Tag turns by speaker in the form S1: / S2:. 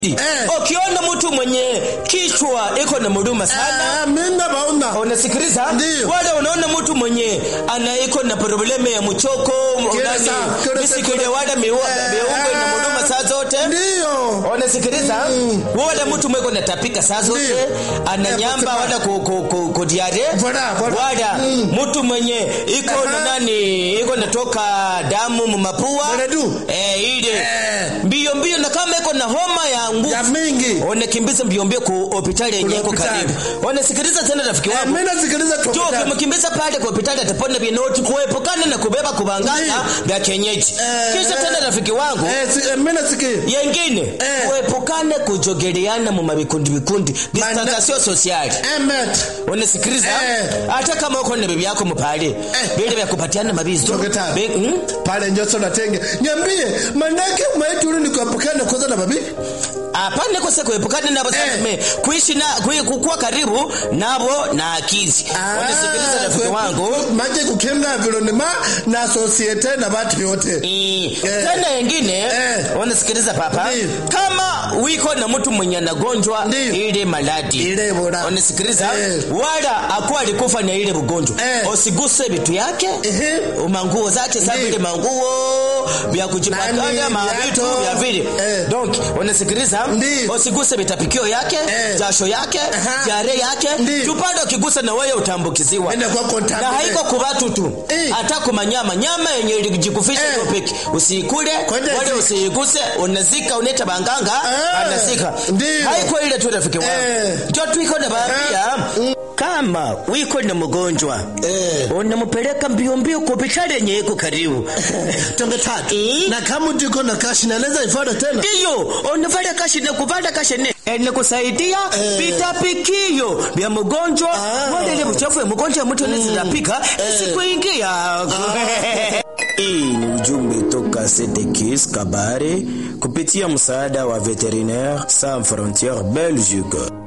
S1: Eh.
S2: ukiona mtu mwenye kichwa iko na muruma sana
S1: Ah, mimi naona
S2: unasikiliza
S1: Ndiyo.
S2: wala unaona mtu mwenye ana iko na probleme ya mchoko
S1: Kile
S2: nani,
S1: saa- kile
S2: misikile
S1: saa-
S2: wala miua-
S1: Eh,
S2: miungo na
S1: ah.
S2: muruma saa zote
S1: ndio
S2: unasikiliza wala mtu mweko natapika saa zote
S1: Ndiyo.
S2: ana
S1: Eh,
S2: nyamba
S1: kusema-
S2: wala ku, ku, ku, ku diare
S1: Voilà, voilà.
S2: wala
S1: Mm.
S2: mtu mwenye iko na
S1: Aha.
S2: nani iko natoka damu mumapua
S1: Mwenadu.
S2: eh, ile
S1: Eh.
S2: mbio mbio na kama iko na homa ya nguvu
S1: ya mingi
S2: unakimbiza mbio mbio ku hospitali yenye iko
S1: hospitali.
S2: karibu unasikiliza tena rafiki
S1: Eh,
S2: wangu
S1: mimi nasikiliza tu
S2: Jo, ukimkimbiza pale kwa hospitali atapona vinoti kuepukana na kubeba kubangana
S1: Ndiyo.
S2: vya kienyeji.
S1: Eh,
S2: Kisha
S1: eh.
S2: tena rafiki wangu
S1: eh si, eh, mimi nasikia
S2: yengine
S1: Eh.
S2: kuepukane kujogeleana mu mabikundi bikundi
S1: Mana-
S2: distanciation sociale.
S1: emet
S2: Unasikiliza?
S1: Eh.
S2: Hata kama uko na bibi yako mpale, vile vya kupatiana mabizo.
S1: Toketa.
S2: Be- mm?
S1: pale njoso natenge nyambie manake maitulu ni kuepukana kwanza na babi
S2: Hapana kwa sababu kuepukana nabo
S1: Eh.
S2: sasa kuishi na kui- kukuwa karibu nabo na akizi. Unasikiliza rafiki wangu?
S1: maje kukenga environment na societe na watu wote
S2: Eh,
S1: Eh.
S2: tena yengine
S1: Eh.
S2: unasikiliza papa
S1: Ndiyo.
S2: kama wiko na mtu mwenye anagonjwa
S1: Ndiyo.
S2: ile maladi
S1: ile bora
S2: unasikiliza
S1: Eh.
S2: wala akuwa alikufa na ile ugonjwa
S1: Eh.
S2: usiguse vitu yake
S1: Ehe.
S2: manguo zake sa
S1: Ndiyo.
S2: vile manguo vya kujipakana
S1: Nani,
S2: mavitu
S1: viatu.
S2: vya vile
S1: Eh.
S2: donc unasikiliza
S1: Ndiyo.
S2: usiguse vitapikio yake
S1: Eh.
S2: jasho yake
S1: Aha.
S2: jare yake
S1: Ndiyo.
S2: tupande ukigusa na wewe utambukiziwa
S1: Enda kwa
S2: na
S1: contaminate.
S2: haiko kubatu tu
S1: Eh.
S2: hata kumanyama nyama yenye ilijikufisha
S1: Eh.
S2: hiyo peki usiikule
S1: Kwenda
S2: wala
S1: zika.
S2: usiiguse unazika unaita banganga
S1: Ah,
S2: anazika
S1: ndiyo.
S2: haiko ile tu rafiki wangu
S1: Eh.
S2: ndio tuiko na baadhi kama wiko na mgonjwa
S1: Eh.
S2: unampeleka mbio mbio kwa hospitali yenye iko karibu
S1: tonge tatu
S2: Eh.
S1: na kama ndiko na kashi naweza ifada tena
S2: ndiyo unavala kashi na kuvala kashi ne ene kusaidia
S1: Eh.
S2: vitapikio vya mgonjwa
S1: Ah.
S2: wale ile uchafu ya mgonjwa mtu anaweza pika isikuingia hii ni ujumbe toka Setekis Kabare kupitia msaada wa Veterinaire Sans Frontières Belgique